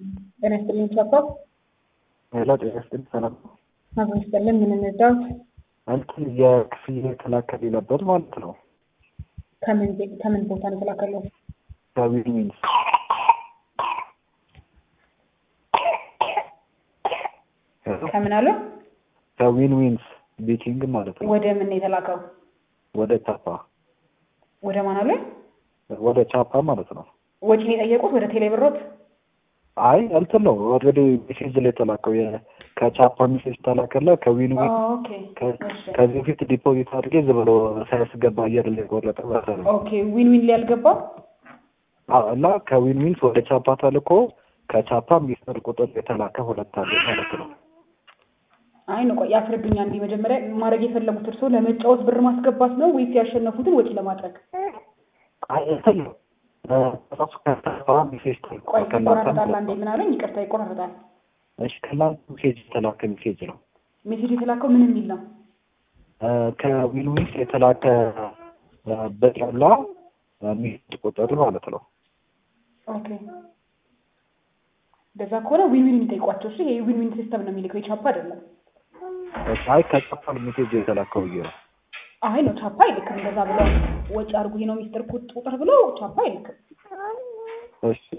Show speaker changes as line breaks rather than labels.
ጤና ይስጥልኝ ቻፓ
ሄሎ ጤና ይስጥልኝ ሰላም ነው።
አቶ ይስጥልን ምን እንርዳዎት?
እንትን የክፍያ የተላከል ነበር ማለት ነው
ከምን ቤ- ከምን ቦታ ነው የተላከለው?
ከዊን ዊንስ ሄሎ፣
ከምን አሉ?
ከዊን ዊንስ ቤቲንግ ማለት ነው
ወደ ምን ነው የተላከው?
ወደ ቻፓ
ወደ ማን አሉ?
ወደ ቻፓ ማለት ነው።
ወጪ ነው የጠየቁት ወደ ቴሌ ብሮት?
አይ እንትን ነው ኦልሬዲ ሜሴጅ ላይ የተላከው የ- ከቻፓ ሜሴጅ ተላከለ ከዊን ዊን
ኦኬ
ከ-
እሺ።
ከዚህ በፊት ዲፖዚት አድርጌ ዝም ብሎ ሳያስገባ አየር ላይ ቆረጠ ማለት ነው።
ኦኬ ዊን ዊን ላይ አልገባም?
አዎ፣ እና ከዊን ዊንስ ወደ ቻፓ ተልኮ ከቻፓ ሚስጥር ቁጥር የተላከ ሁለት አለ ማለት ነው።
አይ ነው ቆይ ያስረዱኛ እንዲህ መጀመሪያ ማድረግ የፈለጉት እርስዎ ለመጫወት ብር ማስገባት ነው ወይስ ያሸነፉትን ወጪ ለማድረግ?
አይ እንትን ነው እ፣ ራሱ ከቻፓ ሜሴጅ ተልኮ
ቆይ
ከእናንተ
ይቆራረጣል። አንዴ ምን አለኝ? ይቅርታ ይቆራረጣል።
እሺ፣ ከእናንተ ሜሴጅ የተላከ ሜሴጅ ነው
ሜሴጅ የተላከው ምን የሚል ነው?
እ፣ ከዊን ዊንስ የተላከ እ፣ ብር ያለ እ፣ ሚስጥር ቁጥር ማለት ነው።
ኦኬ እንደዛ ከሆነ ዊን ዊን የሚጠይቋቸው እሺ። ይሄ ዊን ዊን ሲስተም ነው የሚልከው የቻፓ አይደለም።
እሺ፣ አይ ከቻፓ ሜሴጅ የተላከው ብዬ ነው።
አይ ነው ቻፓ አይልክም። እንደዛ ብለው ወጪ አድርጉ ይሄ ነው ሚስጥር ቁጥ- ቁጥር ብለው ቻፓ አይልክም።
እሺ